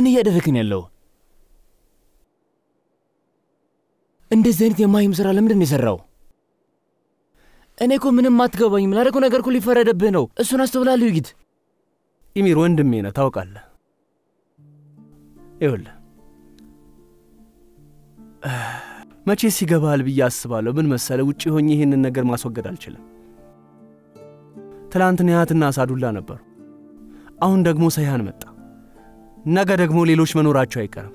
ምን እያደረግን ያለው? እንደዚህ አይነት የማይም ስራ ለምንድን ነው የሰራው? እኔ እኮ ምንም አትገባኝም። ላደረገው ነገር እኮ ሊፈረደብህ ነው። እሱን አስተውላለሁ። ይጊት ኢሚር ወንድሜ ነህ ታውቃለህ። ይኸውልህ መቼስ ይገባሃል ብዬ አስባለሁ። ምን መሰለህ፣ ውጭ ሆኜ ይህንን ነገር ማስወገድ አልችልም። ትላንት ኒሃትና አሳዱላ ነበሩ። አሁን ደግሞ ሰይሃን መጣ። ነገ ደግሞ ሌሎች መኖራቸው አይቀርም።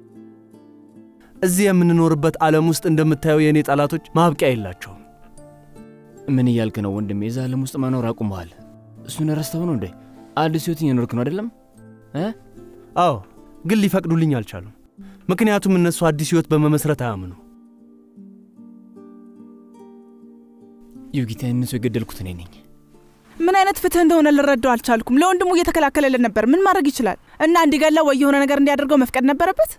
እዚህ የምንኖርበት ዓለም ውስጥ እንደምታየው የእኔ ጠላቶች ማብቂያ የላቸውም። ምን እያልክ ነው ወንድሜ? የዛ ዓለም ውስጥ መኖር አቁመዋል። እሱን ረስተው ነው እንዴ? አዲስ ህይወት እየኖርክ ነው አይደለም? አዎ፣ ግን ሊፈቅዱልኝ አልቻሉም። ምክንያቱም እነሱ አዲስ ህይወት በመመስረት አያምኑ። ዩጊታ፣ እነሱ የገደልኩት እኔ ነኝ። ምን አይነት ፍትህ እንደሆነ ልረዳው አልቻልኩም። ለወንድሙ እየተከላከለልን ነበር። ምን ማድረግ ይችላል? እና እንዲገላው ወይ የሆነ ነገር እንዲያደርገው መፍቀድ ነበረበት።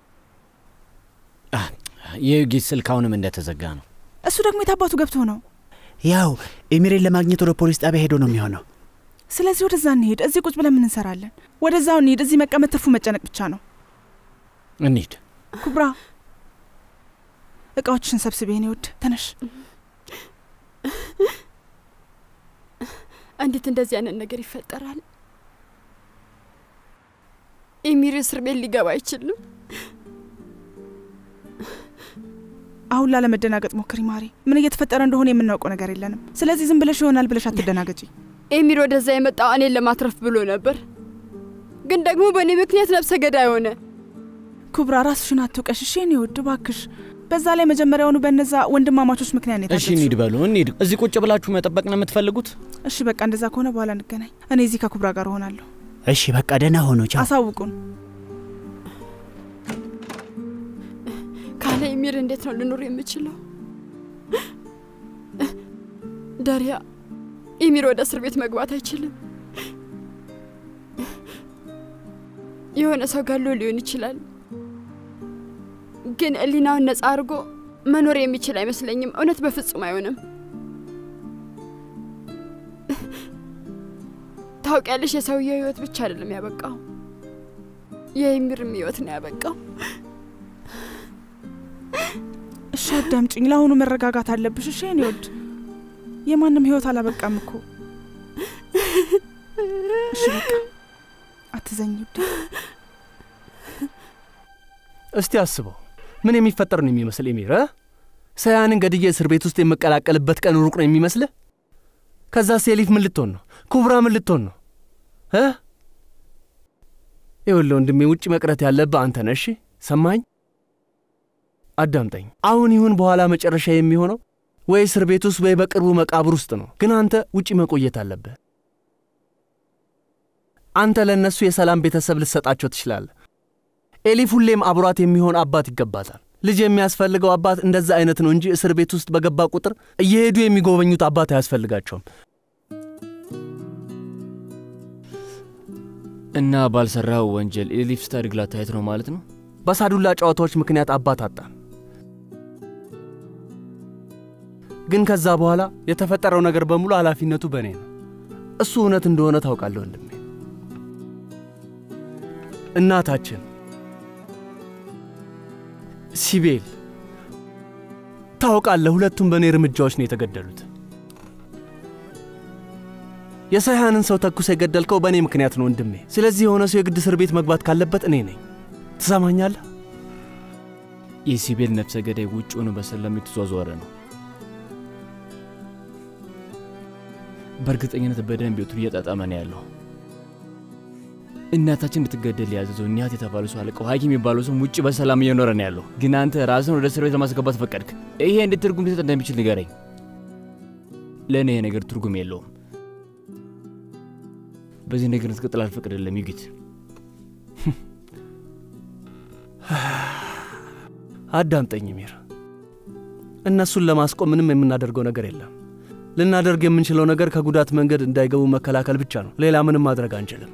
የዩጊት ስልክ አሁንም እንደተዘጋ ነው። እሱ ደግሞ የታባቱ ገብቶ ነው። ያው ኤሚሬን ለማግኘት ወደ ፖሊስ ጣቢያ ሄዶ ነው የሚሆነው። ስለዚህ ወደዛ እንሄድ። እዚህ ቁጭ ብለን ምን እንሰራለን? ወደዛው እንሄድ። እዚህ መቀመጥ ትርፉ መጨነቅ ብቻ ነው። እንሂድ። ኩብራ፣ እቃዎችሽን ሰብስቤ እኔ ውድ ተነሽ። እንዴት እንደዚህ አይነት ነገር ይፈጠራል? ኤሚር እስር ቤት ሊገባ አይችልም። አሁን ላለመደናገጥ ሞክሪ ማሪ። ምን እየተፈጠረ እንደሆነ የምናውቀው ነገር የለንም። ስለዚህ ዝም ብለሽ ይሆናል ብለሽ አትደናገጪ። ኤሚር ወደዛ የመጣው እኔን ለማትረፍ ብሎ ነበር፣ ግን ደግሞ በእኔ ምክንያት ነፍሰ ገዳይ ሆነ። ኩብራ ራስሽን አትውቀሽ እሺ የኔ ውድ እባክሽ። በዛ ላይ መጀመሪያውኑ በእነዛ ወንድማማቾች ምክንያት ነው እሺ የታገትሽው። እንሂድ በሉ እንሂድ። እዚህ ቁጭ ብላችሁ መጠበቅ ነው የምትፈልጉት? እሺ በቃ እንደዛ ከሆነ በኋላ እንገናኝ። እኔ እዚህ ከኩብራ ጋር እሆናለሁ። እሺ በቃ ደህና ሆኖ ቻው። አሳውቁን። ካለ ኤሚር እንዴት ነው ልኖር የምችለው? ዳሪያ፣ ኤሚር ወደ እስር ቤት መግባት አይችልም። የሆነ ሰው ገሎ ሊሆን ይችላል፣ ግን ሕሊናውን ነጻ አድርጎ መኖር የሚችል አይመስለኝም። እውነት በፍጹም አይሆንም። ታውቂያለሽ፣ የሰውየው ህይወት ብቻ አይደለም ያበቃው፣ የኤሚርም ህይወት ነው ያበቃው። እሺ አዳምጪኝ። ለአሁኑ መረጋጋት አለብሽ እሺ የኔ ውድ። የማንም ህይወት አላበቃም እኮ። እሺ በቃ አትዘኝ ውድ። እስቲ አስበው፣ ምን የሚፈጠር ነው የሚመስል ኤሚር? እ? ሰያንን ገድዬ እስር ቤት ውስጥ የምቀላቀልበት ቀን ሩቅ ነው የሚመስልህ? ከዛ ሴሊፍ ምን ልትሆን ነው? ኩብራ ምን ልትሆን ነው? እ? ይኸውልህ ወንድሜ፣ ውጭ መቅረት ያለብህ አንተ ነህ። እሺ ሰማኝ? አዳምጠኝ። አሁን ይሁን በኋላ መጨረሻ የሚሆነው ወይ እስር ቤት ውስጥ ወይ በቅርቡ መቃብር ውስጥ ነው። ግን አንተ ውጪ መቆየት አለብህ። አንተ ለእነሱ የሰላም ቤተሰብ ልትሰጣቸው ትችላለህ። ኤሊፍ ሁሌም አብሯት የሚሆን አባት ይገባታል። ልጅ የሚያስፈልገው አባት እንደዛ አይነት ነው እንጂ እስር ቤት ውስጥ በገባ ቁጥር እየሄዱ የሚጎበኙት አባት አያስፈልጋቸውም። እና ባልሰራው ወንጀል ኤሊፍ ስታድግ ላታየት ነው ማለት ነው? በሳዱላ ጨዋታዎች ምክንያት አባት አጣን። ግን ከዛ በኋላ የተፈጠረው ነገር በሙሉ ኃላፊነቱ በእኔ ነው። እሱ እውነት እንደሆነ ታውቃለህ ወንድሜ። እናታችን ሲቤል ታውቃለህ፣ ሁለቱም በእኔ እርምጃዎች ነው የተገደሉት። የሰይሃንን ሰው ተኩስ የገደልከው በእኔ ምክንያት ነው ወንድሜ። ስለዚህ የሆነ ሰው የግድ እስር ቤት መግባት ካለበት እኔ ነኝ። ትሰማኛለህ? የሲቤል ነፍሰ ገዳይ ውጭ ሆኖ በሰላም የተዟዟረ ነው። በእርግጠኝነት በደንብ ቤቱን እየጣጣመ ነው ያለው። እናታችን እንድትገደል ያዘዘው ኒያት የተባለ ሰው አለቀው ሐኪም የሚባለው ሰው ውጭ በሰላም እየኖረ ነው ያለው። ግን አንተ ራስን ወደ እስር ቤት ለማስገባት ፈቀድክ። ይሄ እንዴት ትርጉም ሊሰጥ እንደሚችል ንገረኝ። ለእኔ ይሄ ነገር ትርጉም የለውም። በዚህ ነገር እንድትቀጥል አልፈቅድልም ዩጊት። አዳምጠኝ ሚር፣ እነሱን ለማስቆም ምንም የምናደርገው ነገር የለም። ልናደርግ የምንችለው ነገር ከጉዳት መንገድ እንዳይገቡ መከላከል ብቻ ነው። ሌላ ምንም ማድረግ አንችልም።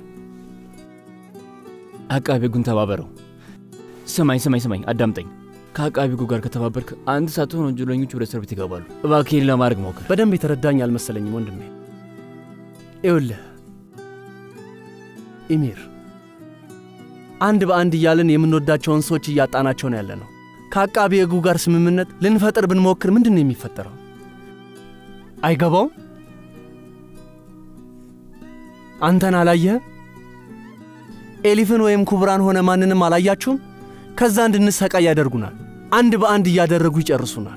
አቃቤ ሕጉን ተባበረው። ስማኝ ስማኝ ስማኝ፣ አዳምጠኝ። ከአቃቤ ሕጉ ጋር ከተባበርክ አንድ ሳትሆን ወንጀለኞች ወደ እስር ቤት ይገባሉ። እባክህን ለማድረግ ሞክር። በደንብ የተረዳኝ አልመሰለኝም ወንድሜ። ይኸውልህ ኢሚር፣ አንድ በአንድ እያልን የምንወዳቸውን ሰዎች እያጣናቸው ነው ያለ ነው። ከአቃቢ ሕጉ ጋር ስምምነት ልንፈጥር ብንሞክር ምንድን ነው የሚፈጠረው? አይገባውም። አንተን አላየህ? ኤሊፍን ወይም ኩብራን ሆነ ማንንም አላያችሁም? ከዛ እንድንሰቃይ ያደርጉናል። አንድ በአንድ እያደረጉ ይጨርሱናል።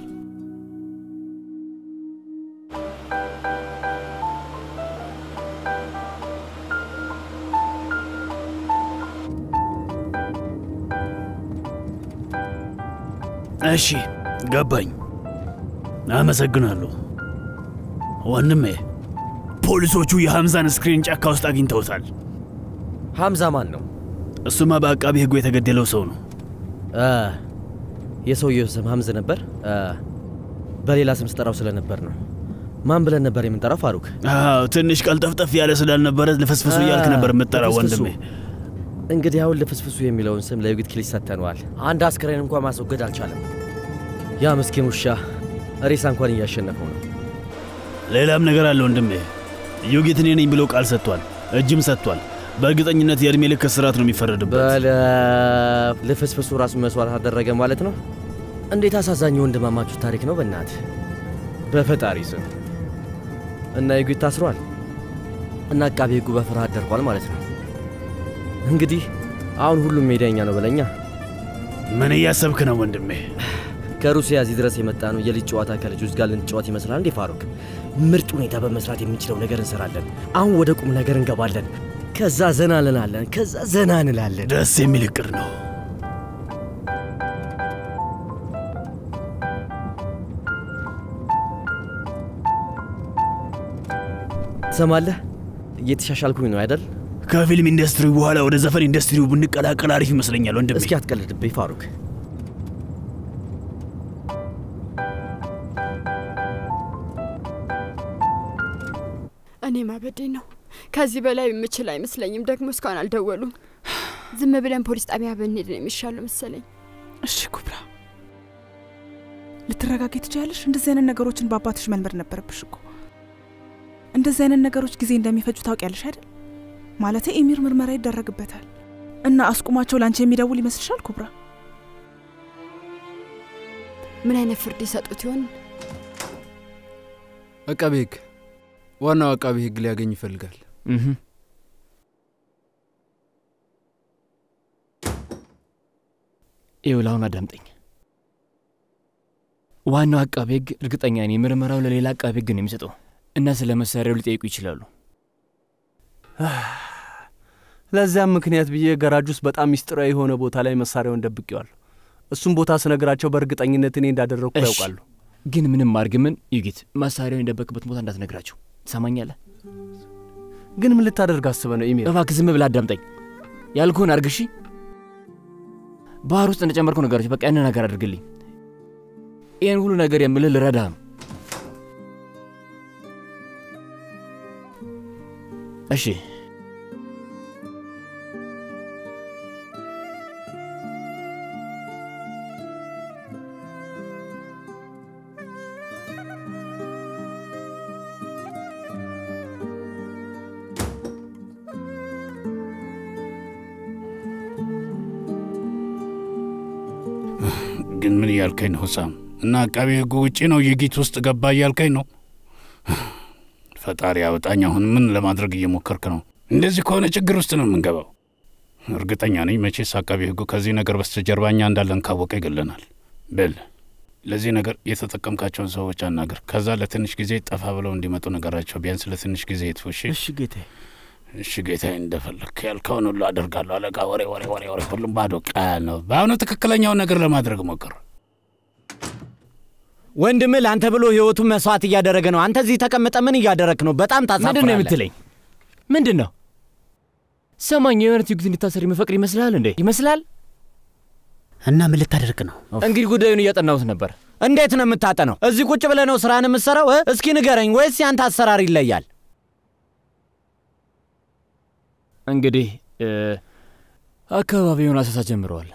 እሺ ገባኝ። አመሰግናለሁ ወንድሜ። ፖሊሶቹ የሐምዛን ስክሪን ጫካ ውስጥ አግኝተውታል። ሐምዛ ማን ነው? እሱማ በአቃቢ ሕጉ የተገደለው ሰው ነው። አ፣ የሰውየው ስም ሐምዝ ነበር። አ፣ በሌላ ስም ስጠራው ስለነበር ነው። ማን ብለን ነበር የምንጠራው? ፋሩክ። አዎ ትንሽ ቀልጠፍጠፍ ያለ ስላልነበረ ልፍስፍሱ እያልክ ነበር የምጠራው ልፍስፍሱ። ወንድሜ። እንግዲህ አሁን ልፍስፍሱ የሚለውን ስም ለዩጊት ክሊስ ሰጥተነዋል። አንድ አስክሬን እንኳን ማስወገድ አልቻለም። ያ ምስኪን ውሻ ሬሳ እንኳን እያሸነፈው ነው። ሌላም ነገር አለ ወንድሜ። ዩጊት እኔ ነኝ ብሎ ቃል ሰጥቷል፣ እጅም ሰጥቷል። በእርግጠኝነት የእድሜ ልክ እስራት ነው የሚፈረድበት። በለ ልፍስፍሱ ራሱን መስዋዕት አደረገ ማለት ነው። እንዴት አሳዛኝ ወንድማማችሁ ታሪክ ነው በእናት በፈጣሪ ስም። እና ዩጊት ታስሯል እና አቃቤ ሕጉ በፍርሃት ደርቋል ማለት ነው። እንግዲህ አሁን ሁሉም ሜዳኛ ነው በለኛ። ምን እያሰብክ ነው ወንድሜ? ከሩሲያ እዚህ ድረስ የመጣ ነው የልጅ ጨዋታ ከልጆች ጋር ልንጫወት ይመስላል እንዴ ፋሩክ? ምርጥ ሁኔታ በመስራት የምንችለው ነገር እንሰራለን። አሁን ወደ ቁም ነገር እንገባለን። ከዛ ዘና እንላለን። ከዛ ዘና እንላለን። ደስ የሚል እቅድ ነው። ትሰማለህ? እየተሻሻልኩኝ ነው አይደል? ከፊልም ኢንዱስትሪ በኋላ ወደ ዘፈን ኢንዱስትሪው ብንቀላቀል አሪፍ ይመስለኛል ወንድሜ። እስኪ አትቀልድብኝ ፋሩክ። እኔ ማበዴ ነው። ከዚህ በላይ የምችል አይመስለኝም። ደግሞ እስካሁን አልደወሉም። ዝም ብለን ፖሊስ ጣቢያ ብንሄድ ነው የሚሻለው መሰለኝ። እሺ ኩብራ፣ ልትረጋጊ ትችያለሽ። እንደዚህ አይነት ነገሮችን በአባትሽ መልመድ ነበረብሽ እኮ። እንደዚህ አይነት ነገሮች ጊዜ እንደሚፈጁ ታውቂያለሽ አይደል? ማለቴ ኤሚር ምርመራ ይደረግበታል እና አስቁማቸው ለአንቺ የሚደውል ይመስልሻል ኩብራ? ምን አይነት ፍርድ ይሰጡት ይሆን? አቃቤ ሕግ ዋናው አቃቤ ሕግ ሊያገኝ ይፈልጋል። እህ። ይኸውልህ አሁን አዳምጠኝ። ዋናው አቃቤ ሕግ እርግጠኛ ነኝ ምርመራው ለሌላ አቃቤ ሕግ ነው የሚሰጠው እና ስለ መሳሪያው ሊጠይቁ ይችላሉ። ለዚያም ምክንያት ብዬ ገራጅ ውስጥ በጣም ሚስጥራዊ የሆነ ቦታ ላይ መሳሪያውን ደብቄዋል። እሱም ቦታ ስነግራቸው በእርግጠኝነት እኔ እንዳደረግኩ እሺ። ያውቃሉ። ግን ምንም አድርግ ምን ዩጊት መሳሪያውን የደበቅበት ቦታ እንዳትነግራቸው። ትሰማኛለህ? ግን ምን ልታደርግ አስበ ነው ኢሜል? እባክህ ዝም ብለህ አዳምጠኝ። ያልኩህን አድርግ እሺ። ባህር ውስጥ እንደጨመርኩ ነገሮች በቃ ያንን ነገር አድርግልኝ። ይህን ሁሉ ነገር የምልህ ልረዳ ነው። እሺ ግን ምን እያልከኝ ነው ህሳም? እና አቃቤ ሕጉ ውጪ ነው የጊት ውስጥ ገባ እያልከኝ ነው? ፈጣሪ አውጣኝ። አሁን ምን ለማድረግ እየሞከርክ ነው? እንደዚህ ከሆነ ችግር ውስጥ ነው የምንገባው። እርግጠኛ ነኝ መቼስ አቃቤ ሕጉ ከዚህ ነገር በስተጀርባ እኛ እንዳለን ካወቀ ይገለናል። በል ለዚህ ነገር የተጠቀምካቸውን ሰዎች አናገር። ከዛ ለትንሽ ጊዜ ጠፋ ብለው እንዲመጡ ነገራቸው። ቢያንስ ለትንሽ ጊዜ ይጥፉ። እሺ እሺ ጌታዬ። እሺ ጌታዬ፣ እንደፈለግክ ያልከውን ሁሉ አደርጋለሁ። አለቃ፣ ወሬ ወሬ ወሬ ወሬ ሁሉም ባዶ ቃል ነው። በአሁኑ ትክክለኛውን ነገር ለማድረግ ሞክር። ወንድምህ ለአንተ ብሎ ህይወቱን መስዋዕት እያደረገ ነው። አንተ እዚህ ተቀምጠ ምን እያደረግ ነው? በጣም ታሳፍራለህ። ምንድን ነው የምትለኝ? ምንድን ነው ሰማኝ። የእውነት ዩጊት እንዲታሰር የሚፈቅድ ይመስልሃል እንዴ? ይመስላል። እና ምን ልታደርግ ነው? እንግዲህ ጉዳዩን እያጠናሁት ነበር። እንዴት ነው የምታጠነው? እዚህ ቁጭ ብለህ ነው ስራን የምትሰራው? እ? እስኪ ንገረኝ፣ ወይስ ያንተ አሰራር ይለያል? እንግዲህ እ፣ አካባቢውን አሰሳ ጀምረዋል።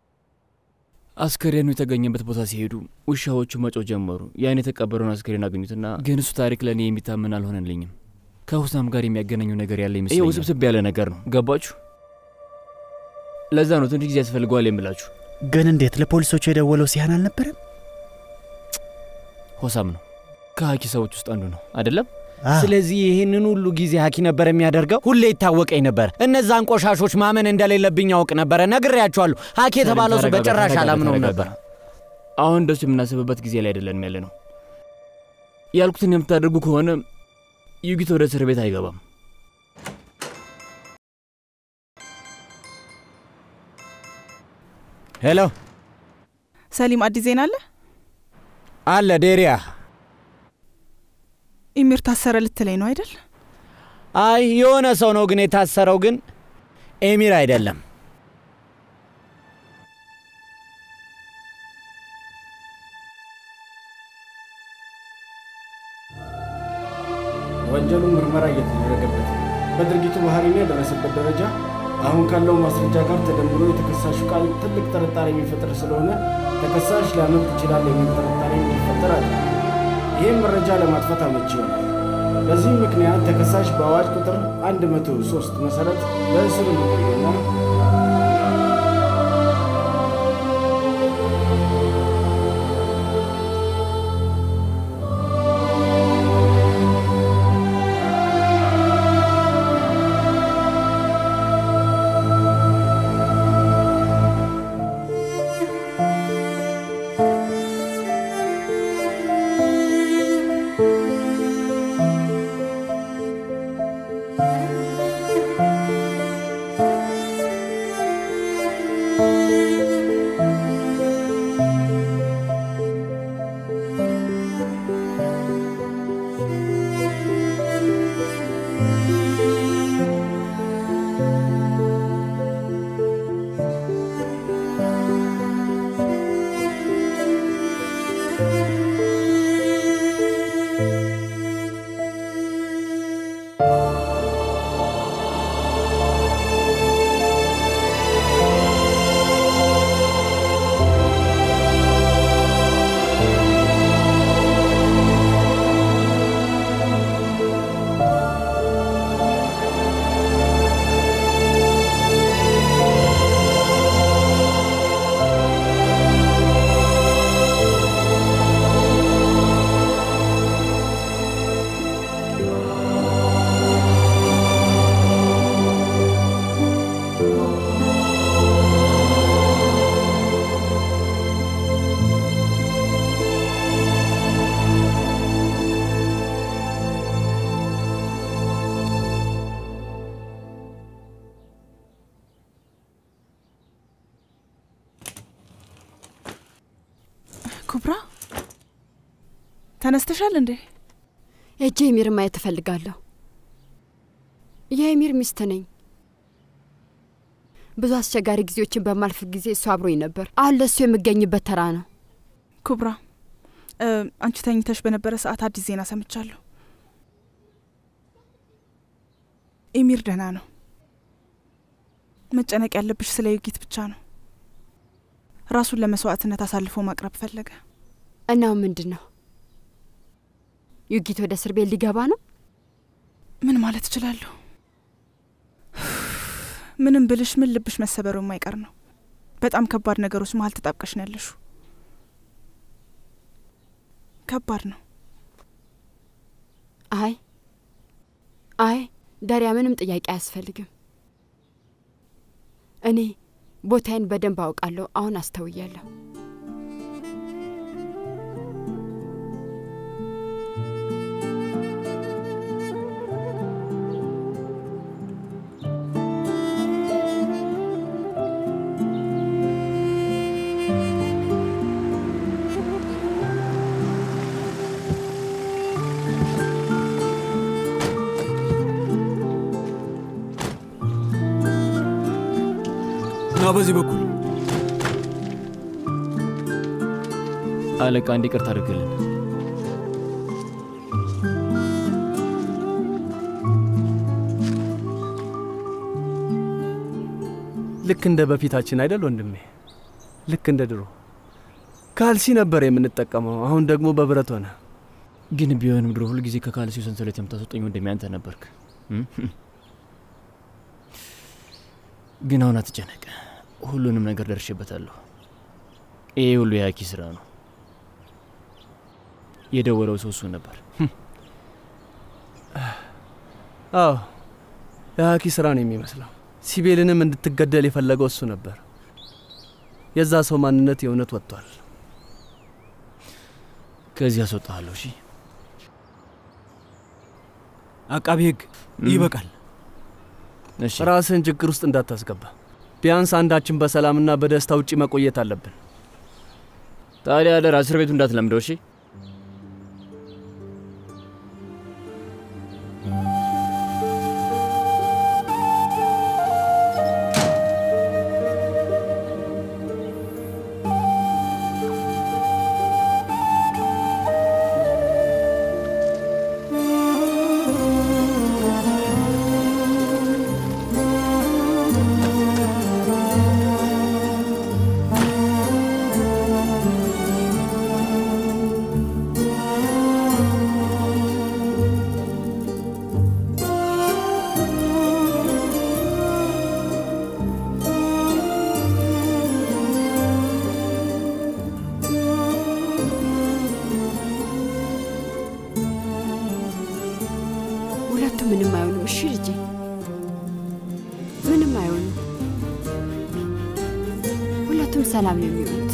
አስከሬኑ የተገኘበት ቦታ ሲሄዱ ውሻዎቹ መጮህ ጀመሩ። ያን የተቀበረውን አስከሬን አገኙትና ግን እሱ ታሪክ ለእኔ የሚታመን አልሆነልኝም። ከሁሳም ጋር የሚያገናኘው ነገር ያለ ይመስለኛል። ይህ ውስብስብ ያለ ነገር ነው። ገባችሁ? ለዛ ነው ትንሽ ጊዜ ያስፈልገዋል የምላችሁ። ግን እንዴት ለፖሊሶቹ የደወለው ሲያን አልነበረም? ሆሳም ነው ከሀኪ ሰዎች ውስጥ አንዱ ነው አይደለም? ስለዚህ ይህንን ሁሉ ጊዜ ሀኪ ነበር የሚያደርገው። ሁሌ ይታወቀኝ ነበር። እነዛን ቆሻሾች ማመን እንደሌለብኝ ያውቅ ነበረ። ነግሬያቸዋለሁ። ሀኪ የተባለው ሰው ተረጋጋ፣ በጭራሽ ተረጋጋ፣ አላምነውም ተረጋጋ። ነበር። አሁን እንደሱ የምናስብበት ጊዜ ላይ አይደለንም ያለ ነው። ያልኩትን የምታደርጉ ከሆነ ዩጊት ወደ እስር ቤት አይገባም። ሄሎ ሰሊም፣ አዲስ ዜና አለ? አለ ዴሪያ። ኢሚር ታሰረ ልትለኝ ነው አይደል? አይ የሆነ ሰው ነው ግን የታሰረው፣ ግን ኤሚር አይደለም። ወንጀሉ ምርመራ እየተደረገበት ነው። በድርጊቱ ባህሪና የደረሰበት ደረጃ አሁን ካለው ማስረጃ ጋር ተደምሮ የተከሳሹ ቃል ትልቅ ጥርጣሬ የሚፈጥር ስለሆነ ተከሳሽ ሊያመልጥ ይችላል የሚል ጥርጣሬ እንዲፈጠር አለ። ይህም መረጃ ለማጥፋት አመቺ ይሆናል። በዚህም ምክንያት ተከሳሽ በአዋጅ ቁጥር 103 መሰረት በእስር እንዲቆይና ኩብራ ተነስተሻል እንዴ? እጄ ኤሚር ማየት እፈልጋለሁ። የኤሚር ሚስት ነኝ። ብዙ አስቸጋሪ ጊዜዎችን በማልፍ ጊዜ እሱ አብሮኝ ነበር። አሁን ለእሱ የምገኝበት ተራ ነው። ኩብራ እ፣ አንቺ ተኝተሽ በነበረ ሰዓት አዲስ ዜና ሰምቻለሁ። ኤሚር ደህና ነው። መጨነቅ ያለብሽ ስለ ዩጊት ብቻ ነው። ራሱን ለመስዋዕትነት አሳልፎ ማቅረብ ፈለገ። እናው ምንድን ነው ዩጊት ወደ እስር ቤት ሊገባ ነው? ምን ማለት እችላለሁ? ምንም ብልሽ ምን ልብሽ መሰበሩ የማይቀር ነው። በጣም ከባድ ነገሮች መሀል ተጣብቀሽ ነው ያለሹ። ከባድ ነው። አይ አይ ዳሪያ፣ ምንም ጥያቄ አያስፈልግም። እኔ ቦታዬን በደንብ አውቃለሁ። አሁን አስተውያለሁ። ና በዚህ በኩል አለቃ እንዲ ቅርታ አድርግልን። ልክ እንደ በፊታችን አይደል ወንድሜ? ልክ እንደ ድሮ ካልሲ ነበር የምንጠቀመው፣ አሁን ደግሞ በብረት ሆነ። ግን ቢሆንም ድሮ ሁልጊዜ ከካልሲው ሰንሰለት የምታስወጠኝ ወንድሜ አንተ ነበርክ። እም? ግን አሁን አትጨነቅ። ሁሉንም ነገር ደርሼበታለሁ። ይሄ ሁሉ የሀኪ ስራ ነው። የደወለው ሰው እሱ ነበር። አዎ የሀኪ ስራ ነው የሚመስለው። ሲቤልንም እንድትገደል የፈለገው እሱ ነበር። የዛ ሰው ማንነት የእውነት ወጥቷል። ከዚህ አስወጣሃለሁ። እሺ አቃቢ ህግ ይበቃል። እሺ ራስህን ችግር ውስጥ እንዳታስገባ። ቢያንስ አንዳችን በሰላምና በደስታ ውጪ መቆየት አለብን። ታዲያ አደራ እስር ቤቱ እንዳትለምደው። እሺ ሁለቱም ምንም አይሆንም። እሺ ልጄ፣ ምንም አይሆንም። ሁለቱም ሰላም ነው የሚሆኑት።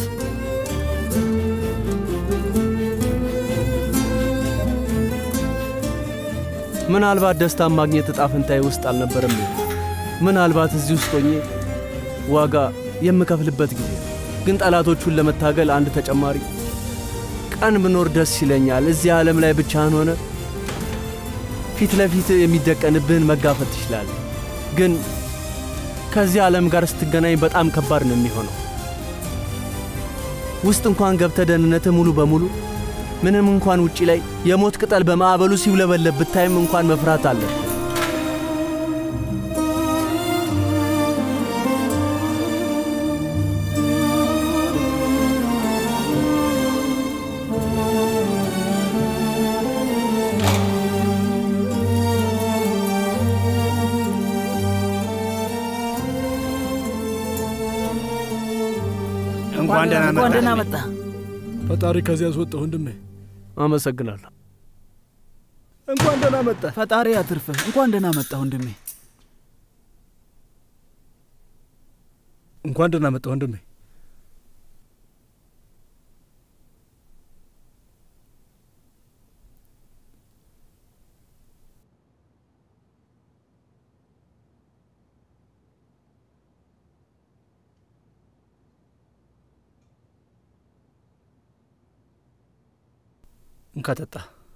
ምናልባት ደስታን ማግኘት እጣ ፈንታዬ ውስጥ አልነበረም። ይሆን? ምናልባት እዚህ ውስጥ ሆኜ ዋጋ የምከፍልበት ጊዜ ነው። ግን ጠላቶቹን ለመታገል አንድ ተጨማሪ ቀን ብኖር ደስ ይለኛል። እዚህ ዓለም ላይ ብቻህን ሆነ ፊት ለፊት የሚደቀንብህን መጋፈጥ ትችላለህ። ግን ከዚህ ዓለም ጋር ስትገናኝ በጣም ከባድ ነው የሚሆነው። ውስጥ እንኳን ገብተህ ደህንነትህ ሙሉ በሙሉ ምንም እንኳን ውጪ ላይ የሞት ቅጠል በማዕበሉ ሲውለበለብ ብታይም እንኳን መፍራት አለ። እንኳን ደህና እንኳን ደህና መጣ። መጣ። ፈጣሪ ከዚህ ያስወጣ ወንድሜ። አመሰግናለሁ። እንኳን ደህና መጣ። ፈጣሪ አትርፍህ። እንኳን ደህና መጣ ወንድሜ። እንኳን ደህና መጣ ወንድሜ። እንካ ጠጣ።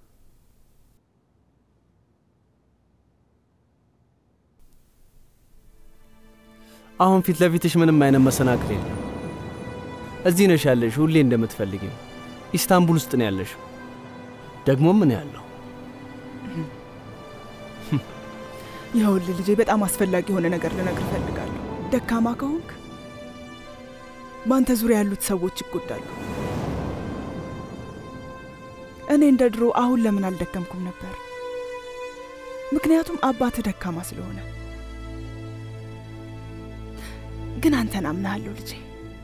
አሁን ፊት ለፊትሽ ምንም አይነት መሰናክል የለም። እዚህ ነሽ ያለሽ ሁሌ እንደምትፈልጊው ኢስታንቡል ውስጥ ነው ያለሽ። ደግሞ ምን ያለው ይኸውልህ ልጄ፣ በጣም አስፈላጊ የሆነ ነገር ልነግር እፈልጋለሁ። ደካማ ከሆንክ በአንተ ዙሪያ ያሉት ሰዎች ይጎዳሉ። እኔ እንደ ድሮ አሁን ለምን አልደከምኩም ነበር? ምክንያቱም አባትህ ደካማ ስለሆነ። ግን አንተን አምናለሁ ልጄ።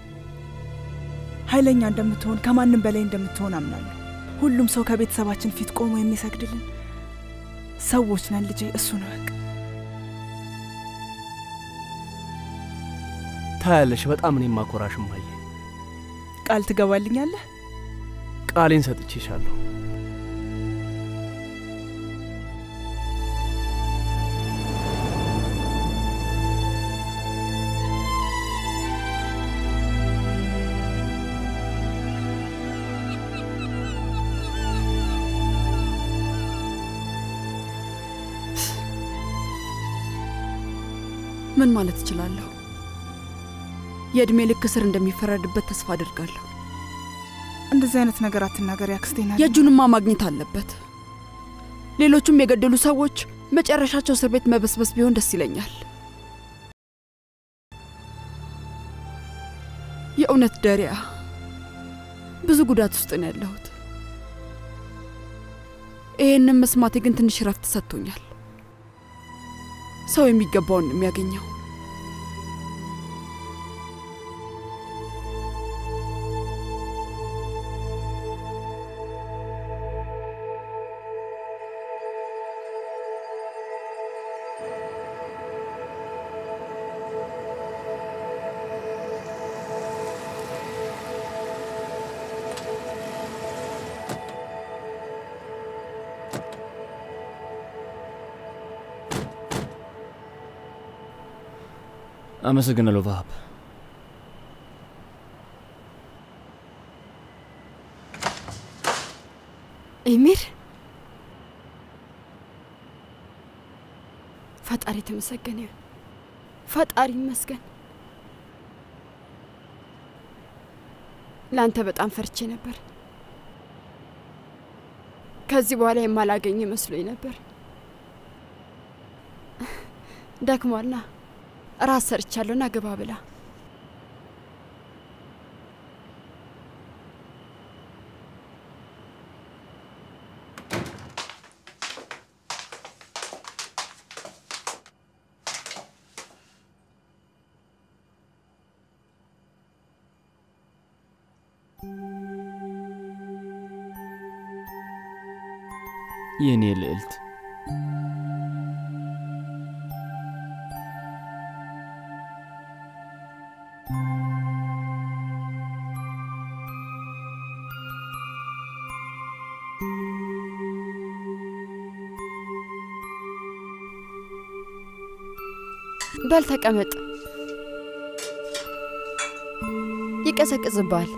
ኃይለኛ እንደምትሆን ከማንም በላይ እንደምትሆን አምናለሁ። ሁሉም ሰው ከቤተሰባችን ፊት ቆሞ የሚሰግድልን ሰዎች ነን ልጄ። እሱን እወቅ። ታያለሽ። በጣም እኔ ማኮራሽ እማዬ። ቃል ትገባልኛለህ? ቃሌን ሰጥቼሻለሁ። ምን ማለት እችላለሁ? የዕድሜ ልክ እስር እንደሚፈረድበት ተስፋ አድርጋለሁ። እንደዚህ አይነት ነገር አትናገሪ አክስቴና የእጁንማ ማግኘት አለበት። ሌሎቹም የገደሉ ሰዎች መጨረሻቸው እስር ቤት መበስበስ ቢሆን ደስ ይለኛል። የእውነት ደሪያ፣ ብዙ ጉዳት ውስጥ ነው ያለሁት። ይህንም መስማቴ ግን ትንሽ ረፍት ሰጥቶኛል። ሰው የሚገባውን ነው የሚያገኘው። አመሰግናለሁ ቫሀብ። ኤሚር ፈጣሪ የተመሰገነ ይሁን። ፈጣሪ ይመስገን። ለአንተ በጣም ፈርቼ ነበር። ከዚህ በኋላ የማላገኝ መስሎኝ ነበር። ደክሟልና ራስ ሰርቻለሁና ግባ ብላ የእኔ ልዕልት በል ተቀመጥ። ይቀዘቅዝባል።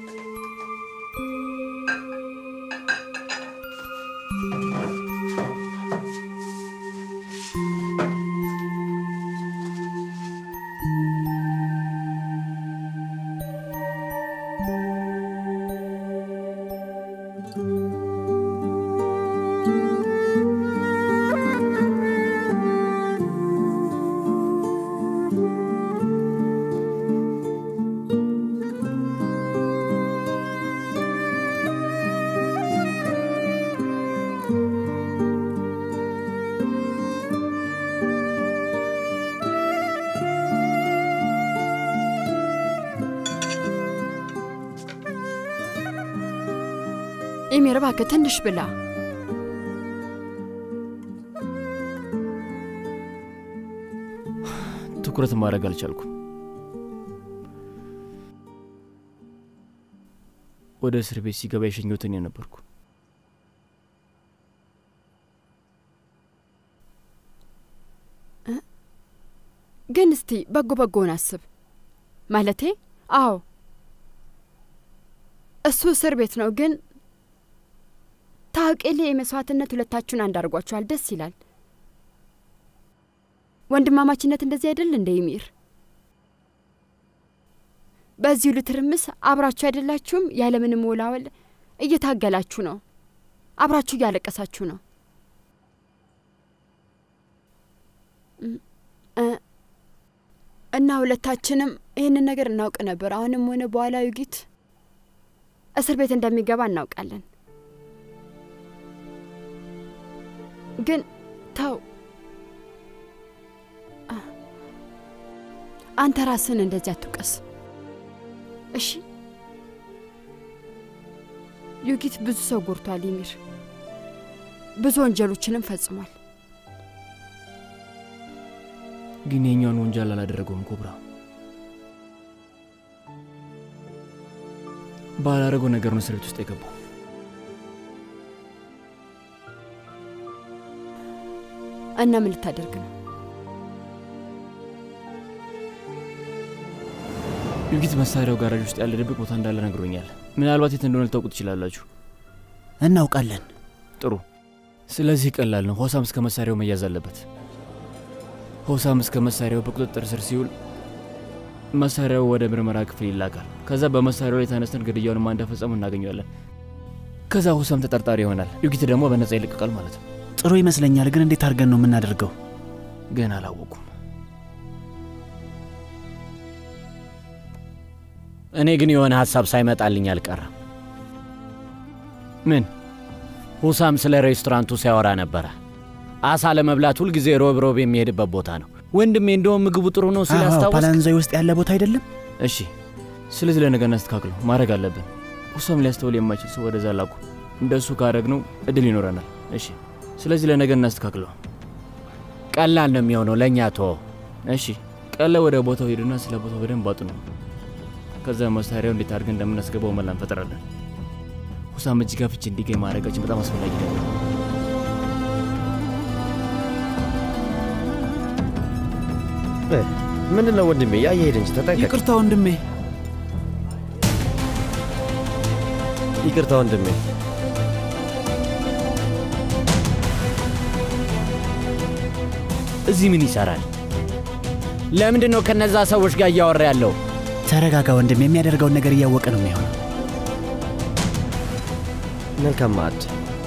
ኢሚር እባክህ ትንሽ ብላ። ትኩረት ማድረግ አልቻልኩም። ወደ እስር ቤት ሲገባ የሸኘሁት እኔ ነበርኩ። ግን እስቲ በጎ በጎውን አስብ። ማለቴ አዎ እሱ እስር ቤት ነው፣ ግን ታውቂሌ የመስዋዕትነት ሁለታችሁን አንድ አድርጓችኋል። ደስ ይላል። ወንድማማችነት እንደዚህ አይደል እንደ ይሚር? በዚህ ሁሉ ትርምስ አብራችሁ አይደላችሁም? ያለምንም ወላወል እየታገላችሁ ነው። አብራችሁ እያለቀሳችሁ ነው። እና ሁለታችንም ይህንን ነገር እናውቅ ነበር። አሁንም ሆነ በኋላ ዩጊት እስር ቤት እንደሚገባ እናውቃለን። ግን ተው፣ አንተ ራስህን እንደዚህ አትውቀስ እሺ። ዩጊት ብዙ ሰው ጎድቷል። ይሚር ብዙ ወንጀሎችንም ፈጽሟል። ግን የኛውን ወንጀል አላደረገውም። ኮብራ ባላደረገው ነገር ነው እስር ቤት ውስጥ የገባው። እና ምን ልታደርግ ነው? ዩጊት መሳሪያው ጋራጅ ውስጥ ያለ ድብቅ ቦታ እንዳለ ነግሮኛል። ምናልባት የት እንደሆነ ልታውቁ ትችላላችሁ። እናውቃለን። ጥሩ። ስለዚህ ቀላል ነው። ሆሳም እስከ መሳሪያው መያዝ አለበት። ሆሳም እስከ መሳሪያው በቁጥጥር ስር ሲውል መሳሪያው ወደ ምርመራ ክፍል ይላካል። ከዛ በመሳሪያው ላይ ተነስተን ግድያውን ማን እንደፈጸሙ እናገኘዋለን። ከዛ ሆሳም ተጠርጣሪ ይሆናል። ዩጊት ደግሞ በነጻ ይለቀቃል ማለት ነው። ጥሩ ይመስለኛል። ግን እንዴት አድርገን ነው የምናደርገው? ግን አላወቁም። እኔ ግን የሆነ ሀሳብ ሳይመጣልኝ አልቀረም። ምን? ሁሳም ስለ ሬስቶራንቱ ሲያወራ ነበረ። አሳ ለመብላት ሁልጊዜ ሮብ ሮብ የሚሄድበት ቦታ ነው። ወንድሜ እንደውም ምግቡ ጥሩ ነው ሲል አስታወስክ? ፓላንዛይ ውስጥ ያለ ቦታ አይደለም? እሺ፣ ስለዚህ ለነገ እናስተካክለው። ማድረግ አለብን። ሁሳም ሊያስተውል የማይችል ሰው ወደዛ ላኩ። እንደሱ ካደረግነው እድል ይኖረናል። እሺ፣ ስለዚህ ለነገ እናስተካክለው። ቀላል ነው የሚሆነው ለእኛ ቶ እሺ፣ ቀለ ወደ ቦታው ሄዱና ስለ ቦታው በደንብ አጡ ነው። ከዛ መሳሪያው እንዴት አድርገን እንደምናስገባው መላ እንፈጥራለን። ሁሳም እጅ ጋር ፍቺ እንዲገኝ ማድረጋችን በጣም አስፈላጊ ነው። ምንድን ነው ወንድሜ? ያ እየሄድ እንጂ ተጠንቀቅ። ይቅርታ ወንድሜ። ይቅርታ ወንድሜ። እዚህ ምን ይሰራል? ለምንድን ነው ከነዛ ሰዎች ጋር እያወራ ያለው? ተረጋጋ ወንድም፣ የሚያደርገውን ነገር እያወቀ ነው የሚሆነው። መልካም ማዕድ።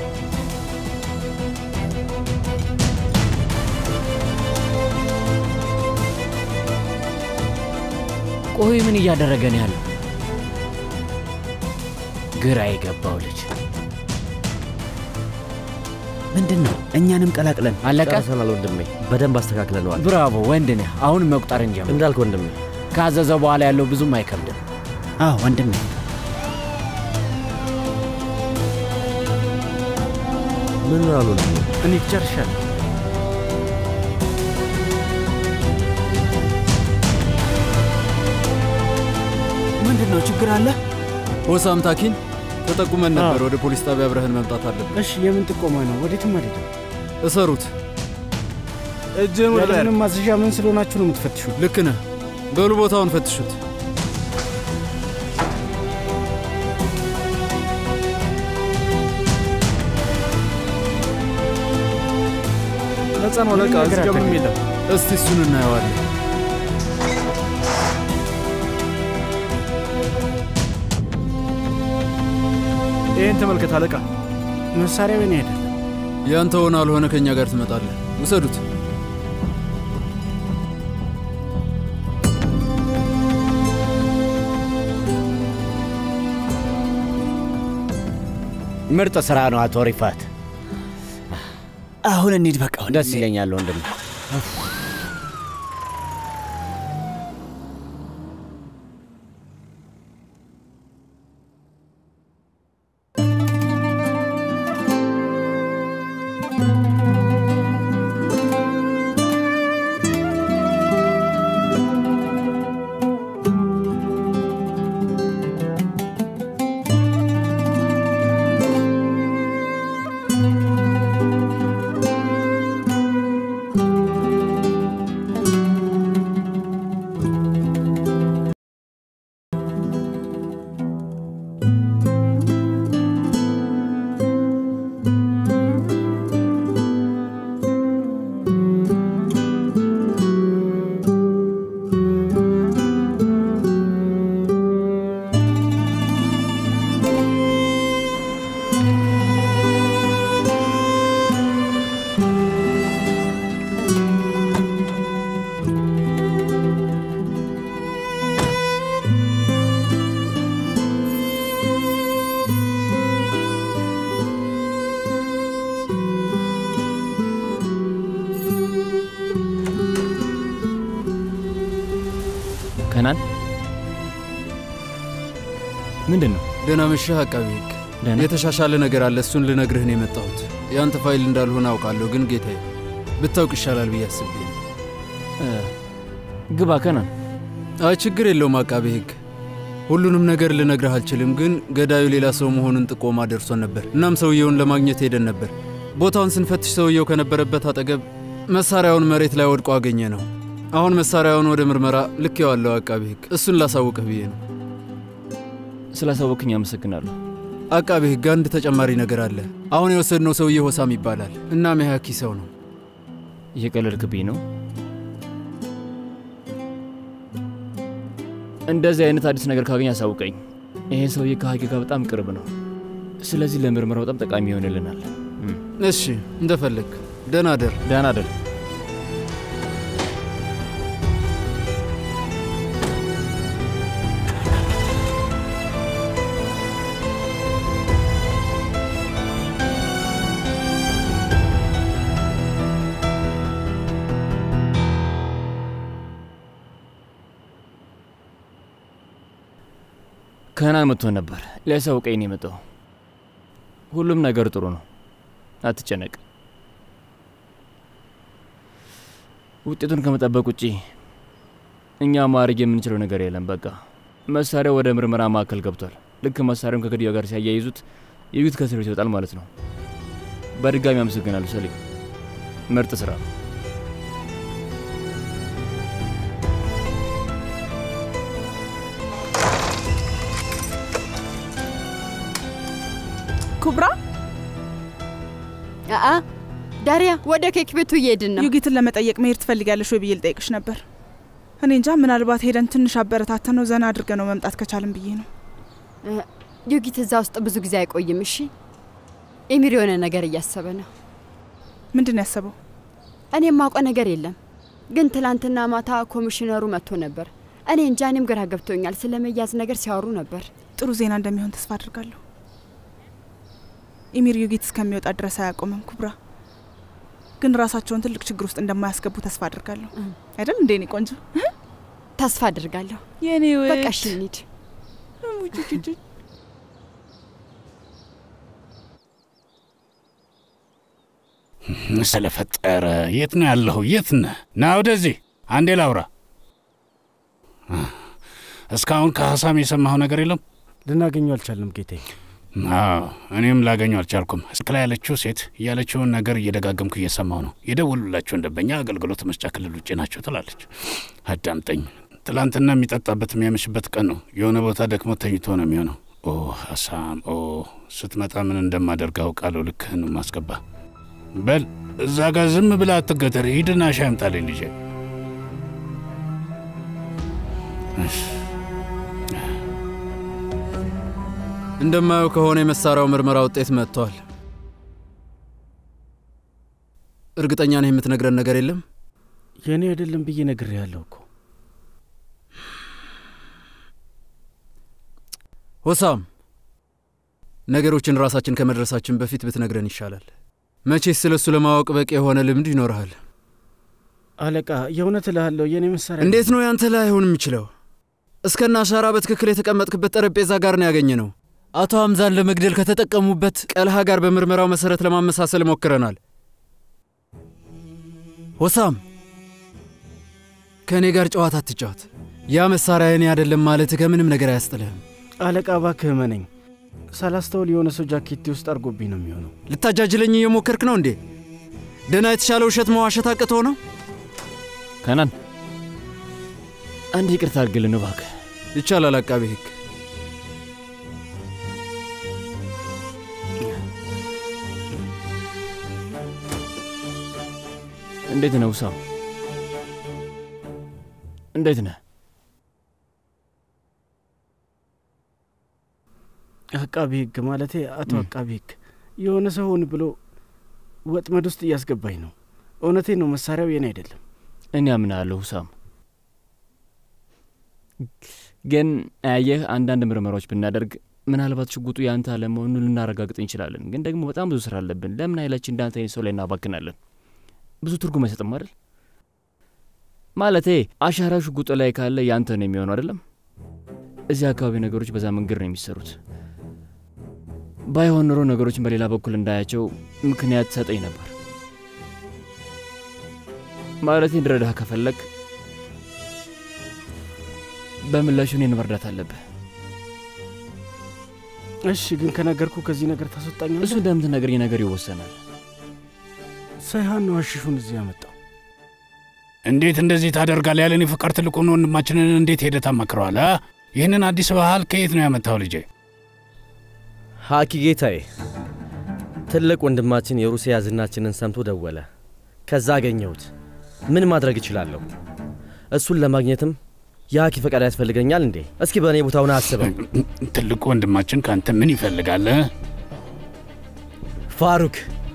ቆይ ምን እያደረገ ነው ያለው? ግራ የገባው ልጅ ምንድን ነው? እኛንም ቀላቅለን አለቀ። ጨርሰናል ወንድሜ፣ በደንብ አስተካክለነዋል። ብራቮ ወንድ ነህ። አሁን መቁጠር እንጀምር። እንዳልክ ወንድሜ፣ ካዘዘ በኋላ ያለው ብዙም አይከብድም። አዎ ወንድሜ። ምን አሉ ወንድሜ? እኔ ጨርሻለሁ። ምንድን ነው ችግር አለ? ሆሳም ታኪን ተጠቁመን ነበር። ወደ ፖሊስ ጣቢያ አብረህን መምጣት አለብን። እሺ፣ የምን ጥቆማ ነው? ወዴትም አልሄድም። እሰሩት። እጅህን ወደ ላይ ያለምንም ማዘዣ ምን ስለሆናችሁ ነው የምትፈትሹ? ልክ ነህ። በሉ ቦታውን ፈትሹት። ነጻ ነው አለቃ። እዚህ ጋር ምንም የለም። እስቲ እሱን እናየዋለን። ይህን ተመልከት አለቃ። መሳሪያ በኔ አይደለም። ያንተ ሆነ አልሆነ ከእኛ ጋር ትመጣለህ። ውሰዱት። ምርጥ ስራ ነው አቶ ሪፋት። አሁን እንሂድ በቃ ወንድሜ። ደስ ይለኛል ወንድም። ከናን ምንድን ነው? ደህና መሸህ አቃቢ ሕግ። ደህና የተሻሻለ ነገር አለ። እሱን ልነግርህ ነው የመጣሁት። የአንተ ፋይል እንዳልሆነ አውቃለሁ፣ ግን ጌታዬ ብታውቅ ይሻላል ብዬ አስቤ ነው። እ፣ ግባ ከናን። አይ ችግር የለውም አቃቤ ሕግ። ሁሉንም ነገር ልነግርህ አልችልም፣ ግን ገዳዩ ሌላ ሰው መሆኑን ጥቆማ ደርሶን ነበር። እናም ሰውየውን ለማግኘት ሄደን ነበር። ቦታውን ስንፈትሽ ሰውየው ከነበረበት አጠገብ መሳሪያውን መሬት ላይ ወድቆ አገኘ ነው። አሁን መሳሪያውን ወደ ምርመራ ልኬዋለሁ አቃቤ ሕግ። እሱን ላሳውቅህ ብዬ ነው። ስላሳወቅኝ አመሰግናለሁ። አቃቤ ሕግ አንድ ተጨማሪ ነገር አለ። አሁን የወሰድነው ሰውዬ ሆሳም ይባላል። እናም የሀኪ ሰው ነው። እየቀለድክብኝ ነው? እንደዚህ አይነት አዲስ ነገር ካገኝ አሳውቀኝ። ይሄ ሰውዬ ከሀቂ ጋር በጣም ቅርብ ነው። ስለዚህ ለምርመራው በጣም ጠቃሚ ይሆንልናል። እም፣ እሺ እንደፈለግ። ደህና ደር። ደህና ደር። ከናን መጥቶ ነበር ሊያሳውቀኝ ነው የመጣው። ሁሉም ነገር ጥሩ ነው፣ አትጨነቅ። ውጤቱን ከመጠበቅ ውጪ እኛ ማድረግ የምንችለው ነገር የለም። በቃ መሳሪያው ወደ ምርመራ ማዕከል ገብቷል። ልክ መሳሪያውን ከግድያው ጋር ሲያያይዙት የዩት ከእስር ቤት ይወጣል ማለት ነው። በድጋሚ አመሰግናለሁ ሰሊም፣ ምርጥ ስራ ነው። ኩብራ አአ ዳሪያ፣ ወደ ኬክ ቤቱ እየሄድን ነው። ዩጊትን ለመጠየቅ መሄድ ትፈልጊያለሽ ወይ ብዬ ልጠይቅሽ ነበር። እኔ እንጃ፣ ምናልባት ሄደን ትንሽ አበረታተ ነው ዘና አድርገ ነው መምጣት ከቻልን ብዬ ነው። ዩጊት እዛ ውስጥ ብዙ ጊዜ አይቆይም። እሺ፣ ኤሚር የሆነ ነገር እያሰበ ነው። ምንድን ነው ያሰበው? እኔ የማውቀው ነገር የለም፣ ግን ትላንትና ማታ ኮሚሽነሩ መጥቶ ነበር። እኔ እንጃ፣ እኔም ግራ ገብቶኛል። ስለ መያዝ ነገር ሲያወሩ ነበር። ጥሩ ዜና እንደሚሆን ተስፋ አድርጋለሁ። ኤሚር ዩጊት እስከሚወጣ ድረስ አያቆምም። ኩብራ ግን ራሳቸውን ትልቅ ችግር ውስጥ እንደማያስገቡ ተስፋ አድርጋለሁ። አይደል እንዴ? እኔ ቆንጆ ተስፋ አድርጋለሁ። የኔ ውድ በቃ እሺ እንሂድ። ስለፈጠረ የት ነው ያለሁ? የት ነህ? ና ወደዚህ አንዴ ላውራ። እስካሁን ከሀሳም የሰማኸው ነገር የለም? ልናገኘው አልቻልንም ጌቴ። አዎ እኔም ላገኘው አልቻልኩም። ስልክ ላይ ያለችው ሴት ያለችውን ነገር እየደጋገምኩ እየሰማው ነው። የደወሉላቸው ደንበኛ አገልግሎት መስጫ ክልል ውጭ ናቸው ትላለች። አዳምጠኝ። ትላንትና የሚጠጣበት የሚያመሽበት ቀን ነው። የሆነ ቦታ ደክሞ ተኝቶ ነው የሚሆነው። ኦ ሀሳም፣ ኦ ስትመጣ ምን እንደማደርግ አውቃለሁ። ልክህን ማስገባ በል እዛ ጋር ዝም ብላ አትገተር። ሂድና ሻይ አምጣልኝ ልጄ። እንደማየው ከሆነ የመሳሪያው ምርመራ ውጤት መጥቷል። እርግጠኛ ነህ የምትነግረን ነገር የለም? የእኔ አይደለም ብዬ ነግሬሃለሁ እኮ። ሆሳም፣ ነገሮችን ራሳችን ከመድረሳችን በፊት ብትነግረን ይሻላል። መቼስ ስለ እሱ ለማወቅ በቂ የሆነ ልምድ ይኖርሃል። አለቃ፣ የእውነት እልሃለሁ የእኔ መሳሪያ እንዴት ነው ያንተ ላይ አይሆን የሚችለው? እስከነ አሻራ በትክክል የተቀመጥክበት ጠረጴዛ ጋር ነው ያገኘ ነው። አቶ ሐምዛን ለመግደል ከተጠቀሙበት ቀልሃ ጋር በምርመራው መሰረት ለማመሳሰል ሞክረናል። ሆሳም ከእኔ ጋር ጨዋታ አትጫወት። ያ መሳሪያ እኔ አይደለም ማለት ከምንም ነገር አያስጥልህም። አለቃ፣ እባክህ እመነኝ። ሳላስተውል የሆነ ሰው ጃኬቴ ውስጥ አድርጎብኝ ነው የሚሆነው። ልታጃጅለኝ እየሞከርክ ነው እንዴ? ደህና የተሻለ ውሸት መዋሸት አቅቶ ነው? ከናን አንድ ይቅርታ አድርግልን እባክህ። ይቻላል አቃቤ ሕግ እንዴት ነው ውሳም? እንዴት ነህ? አቃቢ ሕግ ማለቴ አቶ አቃቢ ሕግ የሆነ ሰው ሆን ብሎ ወጥመድ ውስጥ እያስገባኝ ነው። እውነቴን ነው፣ መሳሪያው የኔ አይደለም። እኔ አምናለሁ ውሳም። ግን አየህ፣ አንዳንድ ምርመራዎች ብናደርግ ምናልባት ሽጉጡ የአንተ አለመሆኑን ልናረጋግጥ እንችላለን። ግን ደግሞ በጣም ብዙ ስራ አለብን። ለምን ኃይላችን እንዳንተ አይነት ሰው ላይ እናባክናለን? ብዙ ትርጉም አይሰጥም አይደል? ማለቴ አሻራ ሽጉጡ ላይ ካለ ያንተ ነው የሚሆነው አይደለም? እዚህ አካባቢ ነገሮች በዛ መንገድ ነው የሚሰሩት። ባይሆን ኖሮ ነገሮችን በሌላ በኩል እንዳያቸው ምክንያት ሰጠኝ ነበር። ማለቴ እንድረዳህ ከፈለግ በምላሹ እኔን መርዳት አለብህ። እሺ፣ ግን ከነገርኩ ከዚህ ነገር ታስወጣኛለህ? እሱ እንደምትነግረኝ ነገር ይወሰናል። ሳይሃን ነው አሽሹን እዚህ ያመጣው። እንዴት እንደዚህ ታደርጋለህ? ያለን የፍቃድ ትልቁን ወንድማችንን እንዴት ሄደህ ታማክረዋል? ይህንን አዲስ ባህል ከየት ነው ያመጣው ልጄ? ሀኪ ጌታዬ፣ ትልቅ ወንድማችን የሩሲያ ዝናችንን ሰምቶ ደወለ። ከዛ አገኘሁት። ምን ማድረግ እችላለሁ? እሱን ለማግኘትም የሀኪ ፈቃድ ያስፈልገኛል እንዴ? እስኪ በእኔ ቦታውን አስበው። ትልቁ ወንድማችን ከአንተ ምን ይፈልጋል? ፋሩክ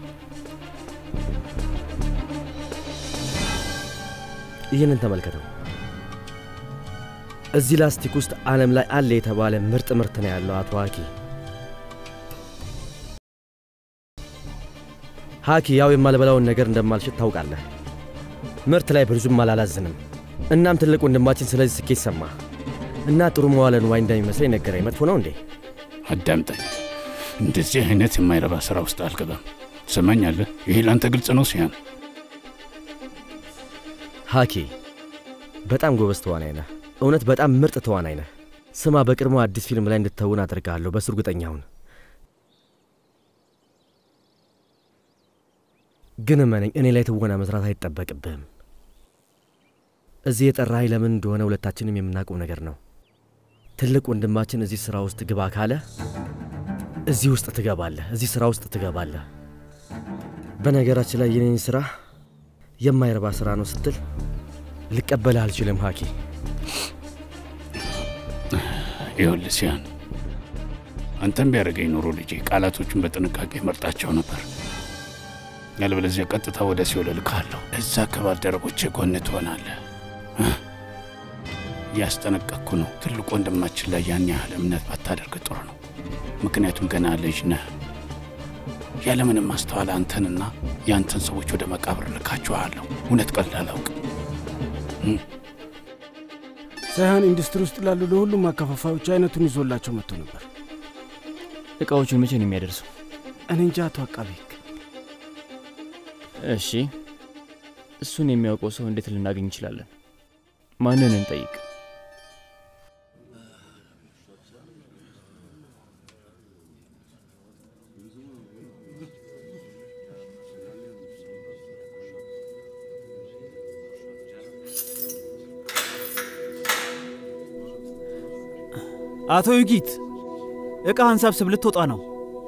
ይህንን ተመልከተው። እዚህ ላስቲክ ውስጥ ዓለም ላይ አለ የተባለ ምርጥ ምርት ነው ያለው አቶ ሀኪ። ሀኪ ያው የማልበላውን ነገር እንደማልሽጥ ታውቃለህ። ምርት ላይ ብዙም አላላዝንም። እናም ትልቅ ወንድማችን ስለዚህ ስኬት ሰማ እና ጥሩ መዋለ ንዋይ እንደሚመስለኝ ነገረኝ። መጥፎ ነው እንዴ? አዳምጠኝ። እንደዚህ አይነት የማይረባ ሥራ ውስጥ አልገባም። ትሰማኛለህ? ይሄ ለአንተ ግልጽ ነው ሲያን ሀኪ በጣም ጎበዝ ተዋናይ ነህ። እውነት በጣም ምርጥ ተዋናይ ነህ። ስማ፣ በቅርቡ አዲስ ፊልም ላይ እንድትተውን አድርግሃለሁ። በሱ እርግጠኛ ሁን። ግን እመነኝ፣ እኔ ላይ ትወና መስራት አይጠበቅብህም። እዚህ የጠራኸኝ ለምን እንደሆነ ሁለታችንም የምናውቀው ነገር ነው። ትልቅ ወንድማችን እዚህ ሥራ ውስጥ ግባ ካለ እዚህ ውስጥ ትገባለህ፣ እዚህ ስራ ውስጥ ትገባለህ። በነገራችን ላይ የኔን ስራ የማይረባ ስራ ነው ስትል ልቀበልህ አልችልም ሀኪ። ይኸውልህ ሲያን፣ አንተም ቢያደርገኝ ኖሮ ልጄ ቃላቶቹን በጥንቃቄ መርጣቸው ነበር። ያለበለዚያ ቀጥታ ወደ ሲኦል እልክሃለሁ። እዛ ከባልደረቦቼ ጎን ትሆናለህ። እያስጠነቀቅኩ ነው። ትልቅ ወንድማችን ላይ ያን ያህል እምነት ባታደርግ ጥሩ ነው። ምክንያቱም ገና ልጅ ነህ። ያለምንም ማስተዋል አንተንና የአንተን ሰዎች ወደ መቃብር ልካችኋለሁ። እውነት ቀልድ አላውቅም። ሳይሆን ኢንዱስትሪ ውስጥ ላሉ ለሁሉም አከፋፋዮች አይነቱን ይዞላቸው መጥቶ ነበር። እቃዎቹን መቼ ነው የሚያደርሰው? እኔ እንጃ አቶ አቃቤ ሕግ። እሺ፣ እሱን የሚያውቀው ሰው እንዴት ልናገኝ እንችላለን? ማንን እንጠይቅ? አቶ ዩጊት ዕቃህን ሰብስብ፣ ልትወጣ ነው።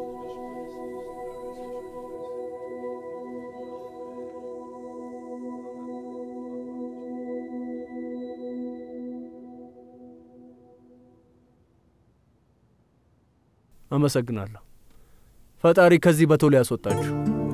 አመሰግናለሁ። ፈጣሪ ከዚህ በቶሎ ያስወጣችሁ።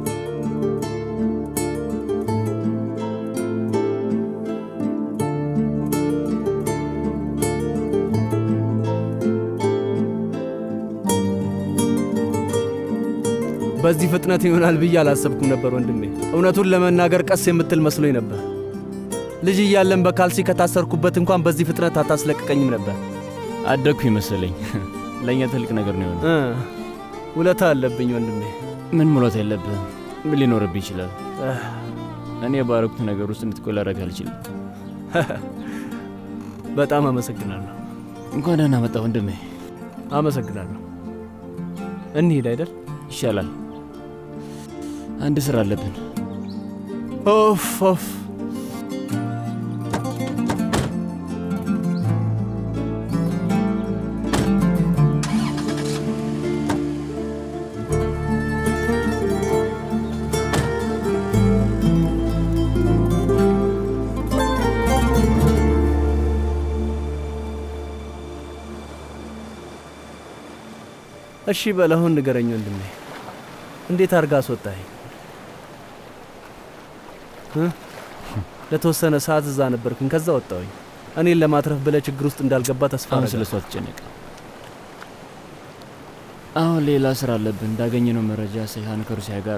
በዚህ ፍጥነት ይሆናል ብዬ አላሰብኩም ነበር ወንድሜ። እውነቱን ለመናገር ቀስ የምትል መስሎኝ ነበር። ልጅ እያለን በካልሲ ከታሰርኩበት እንኳን በዚህ ፍጥነት አታስለቅቀኝም ነበር። አደግኩ ይመስለኝ። ለእኛ ትልቅ ነገር ነው የሆነው። እ ውለታ አለብኝ ወንድሜ። ምን ሙላት የለብህም። ምን ሊኖርብህ ይችላል? እኔ ባረኩት ነገር ውስጥ እንድትቆይ ላደርግ አልችልም። በጣም አመሰግናለሁ። እንኳን ደህና መጣ ወንድሜ። አመሰግናለሁ። እንሂድ አይደል? ይሻላል። አንድ ስራ አለብን። ኦፍ ኦፍ እሺ በለሁን ንገረኝ ወንድሜ፣ እንዴት አድርጋ አስወጣኸኝ? እ? ለተወሰነ ሰዓት እዛ ነበርኩኝ፣ ከዛ ወጣሁኝ። እኔን ለማትረፍ ብለህ ችግር ውስጥ እንዳልገባ ተስፋ አሁን አደርጋለሁ። ስለ እሱ አትጨነቅ። አሁን ሌላ ስራ አለብን። እንዳገኘነው መረጃ ሰይሃን ከሩሲያ ጋር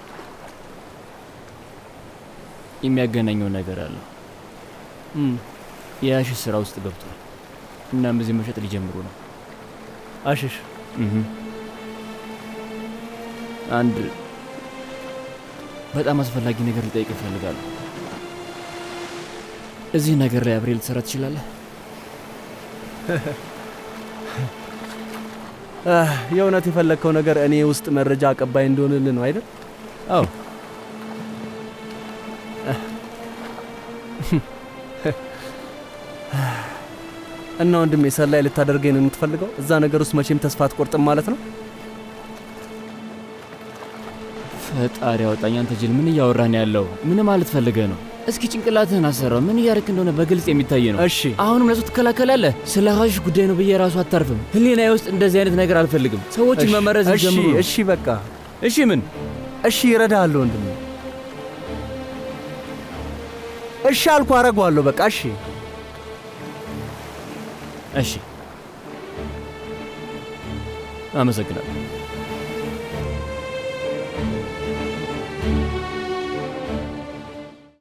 የሚያገናኘው ነገር አለው። እም፣ የአሽሽ ስራ ውስጥ ገብቷል። እናም እዚህ መሸጥ ሊጀምሩ ነው። አሽሽ እህ። አንድ በጣም አስፈላጊ ነገር ልጠይቅ እፈልጋለሁ። እዚህ ነገር ላይ አብሬ ልትሰራ ትችላለህ? አህ፣ የእውነት የፈለግከው ነገር እኔ ውስጥ መረጃ አቀባይ እንደሆንልህ ነው አይደል? አዎ። እና ወንድሜ ሰላይ ልታደርገኝ ነው የምትፈልገው? እዛ ነገር ውስጥ መቼም ተስፋ አትቆርጥም ማለት ነው? ፈጣሪ ያወጣኝ። አንተ ጅል፣ ምን እያወራን ያለው? ምን ማለት ፈልገህ ነው? እስኪ ጭንቅላትህን አሰራው። ምን እያደረክ እንደሆነ በግልጽ የሚታይ ነው። እሺ፣ አሁንም ለሱ ትከላከላለህ? ስለ ሀሽሽ ጉዳይ ነው ብዬ ራሱ አታርፍም። ህሊናዬ ውስጥ እንደዚህ አይነት ነገር አልፈልግም። ሰዎችን እሺ፣ መመረዝ እሺ፣ ጀምሩ። እሺ፣ በቃ እሺ። ምን እሺ፣ ይረዳሃለሁ ወንድሜ። እሺ አልኩ፣ አረገዋለሁ። በቃ እሺ፣ እሺ። አመሰግናለሁ።